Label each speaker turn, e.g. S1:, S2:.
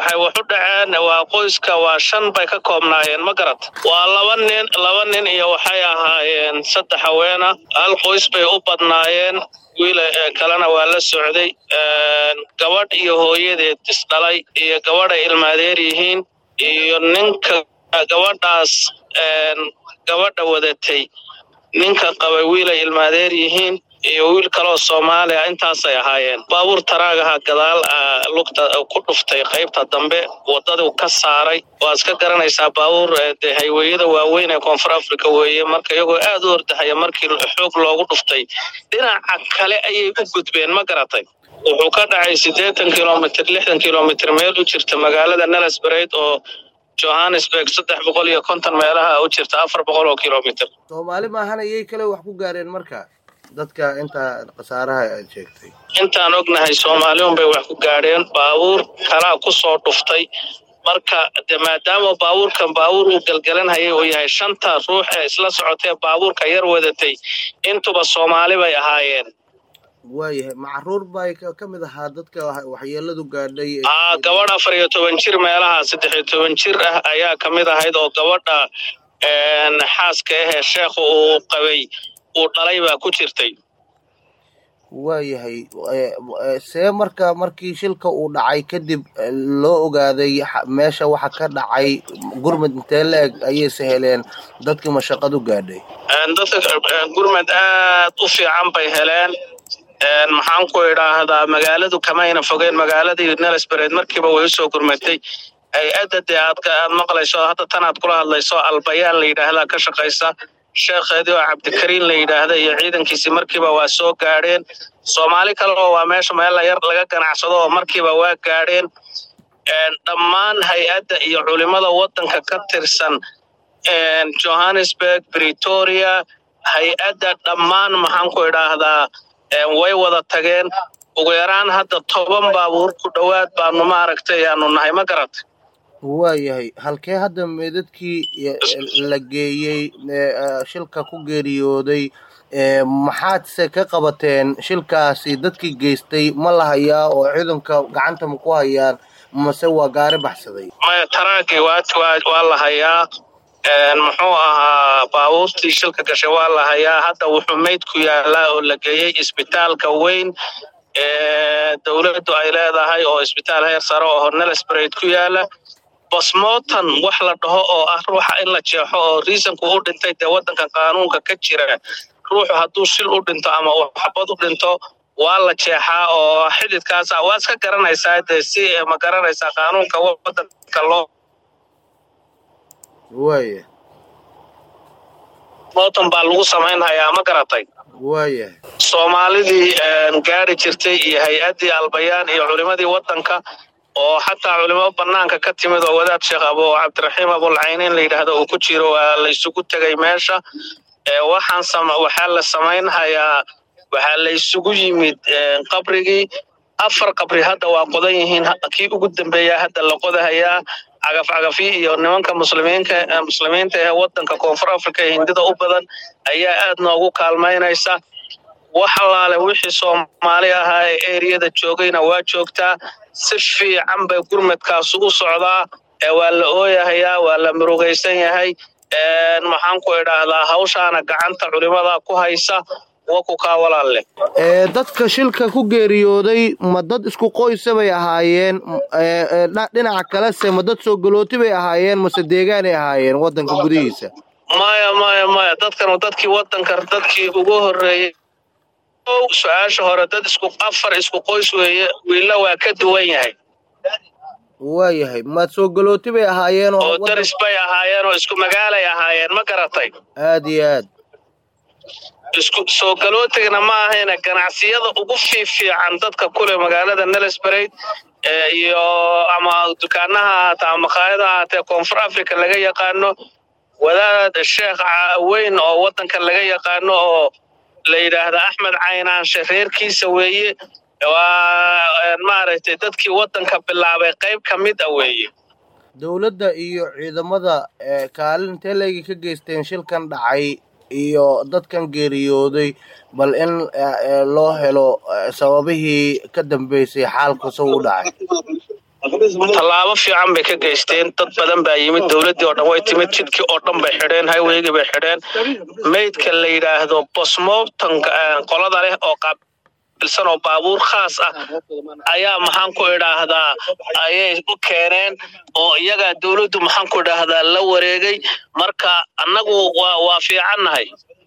S1: waxay wax u dhaceen waa qoyska waa shan bay ka koobnaayeen ma garat waa laba nin laba nin iyo waxay ahaayeen saddex haweena hal qoys bay u badnaayeen wiil kalena waa la socday gabadh iyo hooyadeed isdhalay iyo gabadhay ilmaadeer yihiin iyo ninka gabadhaas gabadha wadatay ninka qabay wiilay ilmaadeer yihiin iyo wiil kaloo soomaaliya intaasay ahaayeen baabuur taraagaha gadaal lugta ku dhuftay qaybta dambe wadaduu ka saaray waa iska garanaysaa baabuur de hayweyada waaweyn ee koonfur africa weeye marka iyagoo aad u ordahaya markii xoog loogu dhuftay dhinaca kale ayay u gudbeen ma garatay wuxuu ka dhacay siddeetan kilomitr lixdan kilomitr meel u jirta magaalada nelesbareid oo johannesburg saddex boqol iyo konton meelaha u jirta afar boqol oo kilomitr
S2: soomaali maahan ayay kale wax ku gaareen marka dadka intaa khasaaraha aad sheegtay
S1: intaan ognahay soomaaliun bay wax ku gaadheen baabuur kalaa ku soo dhuftay marka de maadaama baabuurkan baabuur uu galgalanhayay uu yahay shanta ruux ee isla socotee baabuurka yar wadatay intuba soomaali bay ahaayeen
S2: waayahay macruur bay ka mid ahaa dadka waxyeeladu gaadhay
S1: aa gabadh afar iyo toban jir meelaha saddex iyo toban jir ah ayaa ka mid ahayd oo gabadha xaaska ahee sheekha uu qabay uu dhalay baa ku jirtay
S2: waayahay see marka markii shilka uu dhacay kadib loo ogaaday meesha waxa ka dhacay gurmud intee la eg ayayse heleen dadkii mashaqadu gaadhay
S1: dadka gurmud aad u fiican bay heleen maxaan ku idhaahdaa magaaladu kamayna fogeen magaaladii nelesbared markiiba way usoo gurmatay hay-adda dee aad aad maqlayso hadda tan aad kula hadlayso albayaan la yidhaahdaa ka shaqaysa sheekheedii oo cabdikariin la yidhaahda iyo ciidankiisii markiiba waa soo gaadheen soomaali kaleo waa meesha meel yar laga ganacsado oo markiiba waa gaadheen dhammaan hay-adda iyo culimada waddanka ka tirsan johannesburg bretoria hay-adda dhammaan maxaan ku idhaahdaa way wada tageen ugu yaraan hadda toban baabuur ku dhowaad baanu maaragtay aanu nahay ma garatay
S2: waayahay halkee hadda meedadkii la geeyey shilka ku geeriyooday maxaadse ka qabateen shilkaasi dadkii geystay ma la hayaa oo ciidanka gacanta ma ku hayaan mase waa gaari baxsaday
S1: maya taraagii waa la hayaa muxuu ahaa baabuurtii shilka gashay waa la hayaa hadda wuxuu meyd ku yaalaa oo la geeyey isbitaalka weyn ee dowladdu ay leedahay oo isbitaal heer sare oo nelesbared ku yaala bosmotan wax la dhaho oo ah ruuxa in la jeexo oo riisanku u dhintay dee waddanka qaanuunka ka jira ruuxu hadduu shil u dhinto ama xabad u dhinto waa la jeexaa oo xididkaas waa iska garanaysaa dee si ma garanaysaa qaanuunka waddanka loo
S2: waaya
S1: motan baa lagu samaynhayaa ma garatay
S2: waaya
S1: soomaalidii gaari jirtay iyo hay-addii albayaan iyo culimadii waddanka oo xataa culimo banaanka ka timid oo wadaad sheekh abo cabdiraxiim abulcaynin la yidhaahdo uu ku jiro waa la isugu tegay meesha waxaan waxaa la samaynhayaa waxaa la isugu yimid qabrigii afar qabri hadda waa qodan yihiin kii ugu dambeeya hadda la qodahayaa cagaf cagafyi iyo nimanka muslimiinka muslimiinta ee waddanka koonfur africa ee hindida u badan ayaa aad noogu kaalmaynaysa wax allaale wixii soomaali ahaa ee eriyada joogayna waa joogtaa si fiican bay gurmadkaasu u socdaa waa la ooyahayaa waa la murugaysan yahay maxaan ku idhaahdaa hawshaana gacanta culimada ku haysa wakukaa walaalle
S2: dadka shilka ku geeriyooday ma dad isku qoysa bay ahaayeen dhinaca kalese ma dad soo galooti bay ahaayeen mase deegaanay ahaayeen waddanka gudihiisa
S1: maya maya maya dadkan dadkii waddanka dadkii ugu horreeyey su-aasha hore dad isku afar isku qoys weeye wiilla waa ka duwan yahay
S2: waayahay ma soo galooti bay ahaayeen
S1: oo daris bay ahaayeen oo isku magaalay ahaayeen ma garatay
S2: aad iyo aad
S1: isku soo galootigana ma ahayna ganacsiyada ugu fiifiican dadka kule magaalada nelesbareid iyo ama dukaanaha ahaatee ama makhaayada ahaatee koonfur africa laga yaqaano wadaad sheekh weyn oo waddanka laga yaqaano oo la yidhaahda axmed caynaanshe reerkiisa weeye waa maaragtay dadkii waddanka bilaabay qayb ka mid a weeye
S2: dowladda iyo ciidamada kaalin intee leegi ka geysteen shilkan dhacay iyo dadkan geeriyooday bal in loo helo sababihii ka dambeysay xaalku soo u dhacay
S1: tallaabo fiican bay ka geysteen dad badan baa yimid dowladdii oo dhan way timid jidkii oo dhan bay xidheen highweygii bay xidheen maydka la yidhaahdo bosmopton qolada leh oo qaabilsan oo baabuur khaas ah ayaa maxaan ku idhaahdaa ayay u keeneen oo iyagaa dowladdu maxaan ku idhaahdaa la wareegay marka annagu waa waa fiicannahay